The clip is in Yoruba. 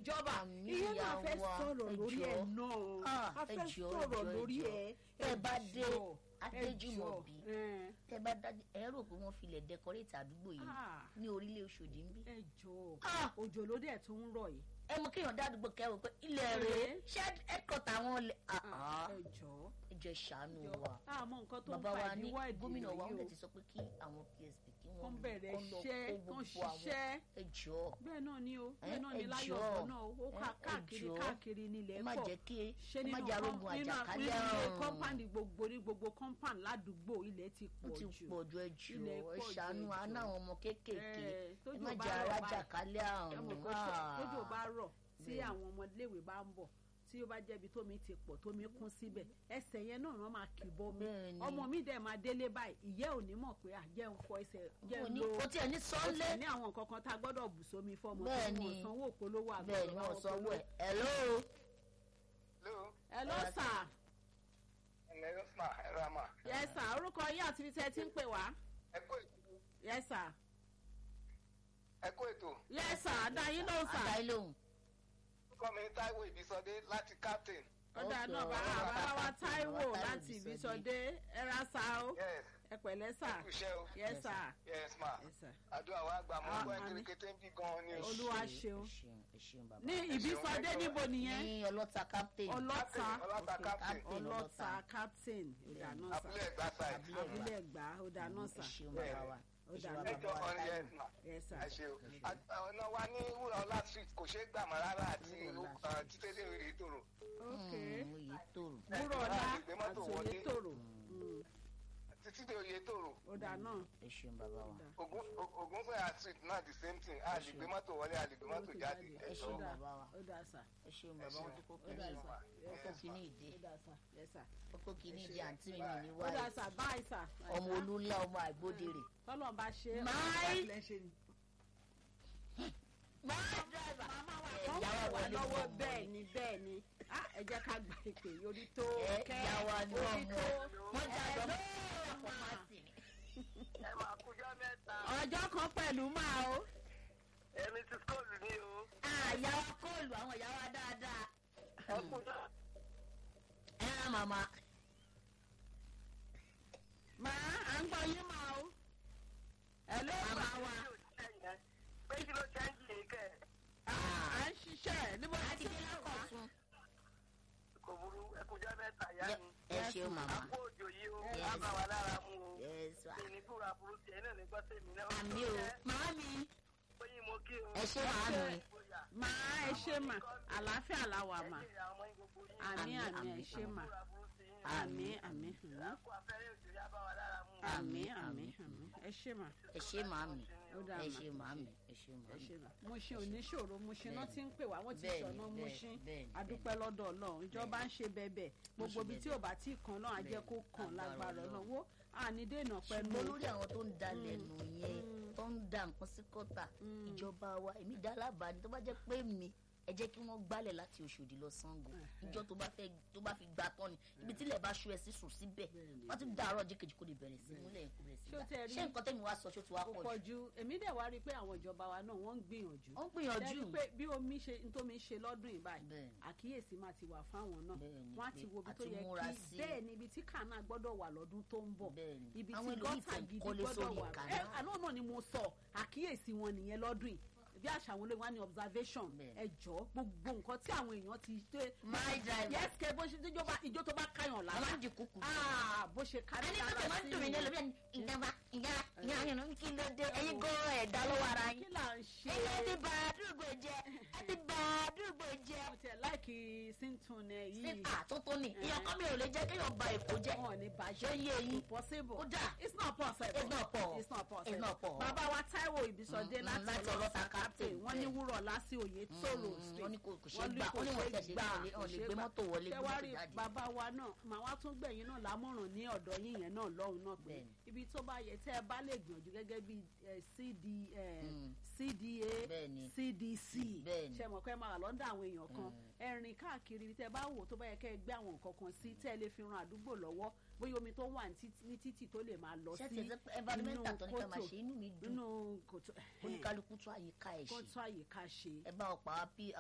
ìjọba Àmì ìyẹn náà fẹ́ ìyá wa, sọ̀rọ̀ ẹ lórí ẹ̀ jọ̀ọ́. náà Ah, a ẹ fẹ́ jọ̀ọ́, ẹ sọ̀rọ̀ jọ̀ọ́, ẹ lórí jọ̀ọ́. ẹ̀ Tẹ́ ẹ bá dé jọ̀ọ́, ẹ Adéjùmọ̀bí, jọ̀ọ́, ẹ̀, tẹ bá dájú ẹ rò pé wọ́n filẹ̀ dẹkọrétì àdúgbò yìí Ah. ní orílẹ̀ Òṣòdì ń bí. ẹ jọ̀ọ́ Ah. òjò ló dẹ̀ tún ń rọ̀ yìí ẹ mọ kéèyàn dádúgbò kẹrò pé ilẹ̀ rèé ṣé ẹ̀kọ́tà wọn lè. Ah, ẹ jọ̀ọ́ ẹ jẹ́ ṣàánú jọ̀ọ́ wa àmọ́ nǹkan tó ń bàbá fa wa ní ìdíwọ́ ìdìbò gómìnà wa yìí wọ́n o ti sọ pé kí àwọn PSP kí wọ́n kán bẹ̀rẹ̀ kán lọ iṣẹ́ kó kán gbogbo àwọn ṣiṣẹ́ ẹ jọ̀ọ́ bẹ́ẹ̀ náà ni o ẹ bẹ́ẹ̀ náà ni ẹ láyọ̀ jọ̀ọ́, ọ̀gbọ́n náà ó ẹ ká ẹ káàkiri jọ̀ọ́. káàkiri nílẹ̀ ẹ má pọ̀ jẹ́ kí ṣé ẹ má nínú jẹ́ kọ́m- arógun nínú àjàkálẹ̀ nínú ilé àrùn kọ́mpáǹdì gbogbo ní gbogbo kọ́mpáǹd ládùúgbò ilẹ̀ ti ó pọ̀ ti jù pọ̀ ju ẹ Ilẹ̀ jọ̀ọ́ ẹ pọ̀ ju, ṣàánú ẹ àánú jọ̀ọ́. àwọn ọmọ kéékèèké Ẹ, ẹ tójò má bá jẹ́ rọ̀ báyìí, arájàkálẹ̀ ẹ àrùn mọ̀ pé Ah. tójò bá rọ̀ tí Bẹ́ẹ̀. àwọn ọmọléèwé bá ń bọ̀ tí ó bá jẹ́bi tómi ti pọ̀ tómi kún síbẹ̀ ẹsẹ̀ yẹn náà wọ́n máa kì bọ́ mi Bẹ́ẹ̀ ni. ọmọ mi dẹ̀ máa délé báyìí ìyẹ́ ò ní mọ̀ pé àjẹ́ ń fọ ẹsẹ̀ jẹ́ Mo ń ní- lo ó tiẹ̀ ní ó sọ́nlé tiẹ̀ ní àwọn nǹkan kan tá a gbọ́dọ̀ bù sómi fọ́mọ Bẹ́ẹ̀ tí ni. wọ́n sanwó òpolówó àgbọ̀dọ̀ bẹ́ẹ̀ ni bá wọ́n wọn sanwó polówó. ẹ̀ hello Hello, ẹ ló sà ẹ̀lẹ́ Rosma, ẹ ra mà. yẹ sà orúkọ yín àti ibi tẹ́ ẹ ti ń pè wá Ẹ kú ètò. yẹ sà Ẹ kú ètò. yẹ sà dá yín lóhùn sà àdáyé lóhùn Orúkọ mi ní Táíwò Ìbísọdé láti Captain. ọ̀dà Okay, náà bá ọ̀rọ̀ bá wa bàbá Táíwò Táíwò láti Ìbísọdé. Ìbísọdé ẹ ra sà o Yes, ẹ pẹ̀lẹ́ sà ẹ kú iṣẹ́ o. yẹ sà Yes ma. Yes, sir. Àdúrà wa gbà mọ́ Ah, ọgbọ́n àmín. kérékété ń bí gan-an ni o. Olúwa Ẹ ṣeun. ẹ ṣeun ẹ ṣeun bàbá ní Ìbísọdé níbo nìyẹn ní ọlọ́ta captain ọlọ́ta Captain, Ọlọ́ta Okay, Captain. Captain. ọlọ́ta captain ọ̀dà náà sà Abúlé Ẹ̀gbá side. Abúlé abúlé ẹ̀gbá ọ̀dà náà ẹ sà ṣeun bàbá wa Ó ẹ ṣeun dáa. bàbá Ẹjọ́ wa kan yes Táíwò. ma. Yes, sir. Ẹ ṣe o. Ọ̀nà wa ní Wúrà Ọlá street kò ṣeé gbà mọ́ rárá àti Wúrà Ọlá uh, títẹ́lẹ̀ ìtòrò. ok Mm, oyè tòrò wúrọ̀lá Ìgbé mọ́tò àti wọlé. Oyètòrò Títí dé oyè tòrò. ọ̀dà náà ẹ ṣeun bàbá wa Ògúnfẹ̀yà street náà the same thing. A lè gbé mọ́tò wọlé, a lè gbé mọ́tò jáde. ẹ Ẹ ṣeun jọ̀ọ́. ọ̀dà bàbá wa ọ̀dà sà ẹ ṣeun bàbá wọn tó kó Ó dà kìíní sà. ó kó kìíní ìdè ọ̀dà sà yes sà ó kó kìíní ìdè àǹtí mi mi ní ọ̀dà wáyé sà báyìí sà ọmọ olúńlá ọmọ àgbódèrè tọ́lọ̀ bá ṣe é Máì. ọ̀dà ṣe ni. máa dráìvà wọ́n ìyá wa wà wọlé lọ́wọ́ fún bẹ́ẹ̀ ni bẹ́ẹ̀ ni Ah, ẹ jẹ́ ká gba ìpè yorí tó ẹ kẹ́ ìyá wa ní orí ọmọ tó wọn dàgbà mọ Ẹ máa kújọ́ mẹ́ta. ọjọ́ kan pẹ̀lú máa o Èmi ti skóòlù ní o. ìyá wa kóòlù àwọn ìyá wa dáadáa Ẹ kújọ́. ẹ rán màmá máa à ń gbọ́ yín máa o ẹ ló Màmá máa wà Pé kí ló ṣe ń jì í kẹ̀? à ń ṣiṣẹ́ níbo ni àti tí dé wọ́n wà lákọ̀tún Kò burú, ẹ kújọ́ mẹ́ta yá mi. ẹ ṣeun màmá Àpò òjò yìí o, Yes. á bá wa lára mu o. Yes, wa. Ìníkúra burú tiẹ̀ náà ní gbọ́sẹ̀ mi náà. àmì o màmá mi Oyin mo kí o. ẹ ṣe màmá mi máa ẹ ṣe mà àlàáfíà la wà mà Ẹ̀jẹ̀ àwọn ọmọ yín gbogbo yín. àmì Àmín, àmì ẹ àmín, ṣe mà Ìníkúra burú sí yín. àmì àmì àmì Àpò afẹ́rẹ́ òjò yá bá wa lára mu. àmì Àmín, àmì àmín. àmì ẹ ṣe mà ẹ ṣe màmá mi ó dáa ẹ mà ṣe màmá mi ẹ ṣe ẹ màmá mi ṣe mà mo ṣe oníṣòro mo ṣe náà ti ń pè wá wọ́n ti Bẹ́ẹ̀ni, sọ̀nà mo bẹ́ẹ̀ni, ṣe bẹ́ẹ̀ni, adúpẹ́ lọ́dọ̀ Ọlọ́run ìjọba ń ṣe bẹ́ẹ̀bẹ́ gbogbo ṣe ibi tí bẹ́ẹ̀bẹ́. ò bá tí kan náà á jẹ́ kó kàn Agbára lágbára Ọlọ́run. Ọlọ́run wo àní dènà pẹ̀lú ṣùgbọ́n lórí àwọn tó ń dalẹ̀ nù yẹn tó ń da nǹkan sí kọ́tà ìjọba wa èmi dá lábàá ni tó bá jẹ́ pé mi ẹ jẹ́ kí wọ́n gbálẹ̀ láti Òṣòdì lọ Ṣàngó ìjọ tó bá fẹ́ tó bá fi gbà tán ni ibi tílẹ̀ bá ṣú ẹ sí sùn síbẹ̀ wọ́n ti dàárọ̀ jẹ́ kejì kó lè bẹ̀rẹ̀ sí múlẹ̀ kó bẹ̀rẹ̀ sí Ṣé o gbà tẹ́ rí- ṣé nǹkan tẹ́mi wá sọ ṣó ti wá kò pọ̀ pọ̀ jù ju èmi dẹ̀ wá rí i pé àwọn ìjọba wa náà wọ́n ń gbìyànjú ó ń gbìyànjú Ṣé rí i pé bí omi ṣe ntómi ṣe lọ́dún yìí báyìí Bẹ́ẹ̀ni. àkíyèsí máa ti wà fáwọn náà Bẹ́ẹ̀ni, wọ́n á pé ti wo ibi tó àti yẹ múra kí sí. bẹ́ẹ̀ ni ibi tí kànáà gbọ́dọ̀ wà lọ́dún tó ń bọ̀ Bẹ́ẹ̀ni. ibi Àwọn tí ẹlòmíì gọ́tà tẹ̀ ń gidi kọ́lé gbọ́dọ̀ sórí wà kànáà. ẹ àná náà ni mo sọ àkíyèsí wọn nìyẹn lọ́dún yìí bí àṣà àwọn olóyìn wa ní observation Bẹ́ẹ̀ni. ẹ jọ gbogbo nǹkan tí àwọn èèyàn ti dé My driver. yes kẹ bó ṣe ìjọba ìjọ tó bá káyàn wọ́n lára máa ń di kúkú ah bó ṣe kárí ẹni tó lára tẹ̀ máa ń dùn mí ní ẹlòmíà ní ìjọba ìyá ìyá yẹn kí ló dé ẹ̀yin gan ẹ̀dá lọ́wọ́ ara kí yín là ń ṣe ẹ̀yin ti bà àdúgbò jẹ́ ẹ ti bà àdúgbò jẹ́ mo tiẹ̀ láìkí síntún ẹ yìí síta tó tó ní ìyàn kan mi ò lè jẹ́ kéèyàn ba èkó jẹ́ wọn ò ní bàjẹ́ ṣé yé yín possible. Ó dà. it's not possible. It's not possible. it's not possible. It's not possible. bàbá wa Táíwò Ìbísọdé Mm, láti láti ọlọ́ta Ọlọ́ta captain Captain, wọ́n ní bẹ́ẹ̀. wúrọ̀ lásì òye tóró Mm, street. wọ́n ní kò- kò ṣeé Wọ́n ní gbà, kò wọ́n ní wọ́n ṣeé tẹ̀ ṣe gbà, kò lè- kò wọ́n lè ṣeé gbé gbà. mọ́tò wọlé, Ṣé gbé wá mọ́tò rí jáde. bàbá wa náà màá wá tún gbẹ̀yìn náà lámọ̀ràn ní ọ̀dọ̀ yín yẹn náà lọ́hùn náà pé Bẹ́ẹ̀ni. ibi tó bá yẹ tẹ́ ẹ bá lè gbìyànjú gẹ́gẹ́ bí eh, CD, eh, Mm. CDA Bẹ́ẹ̀ni. CDC Bẹ́ẹ̀ni. ṣe mọ̀ pé máa lọ́ndà àwọn èèyàn kan ẹ rìn káàkiri ibi tẹ́ ẹ bá wò tó bá yẹ kẹ́ ẹ gbé àwọn nǹkan kan sí tẹ́ ẹ lè fi ran àdúgbò lọ́wọ́ bóyá omi tó wà ní títì- ní títì tó lè máa lọ ṣé sí ti ẹ pé environmental tó ní ká máa kòtò, ṣe inú mi dùn nínú kòtò oníkálukú tún àyíká ẹ̀ kó ṣe tún àyíká ṣe ẹ bá ọ̀pá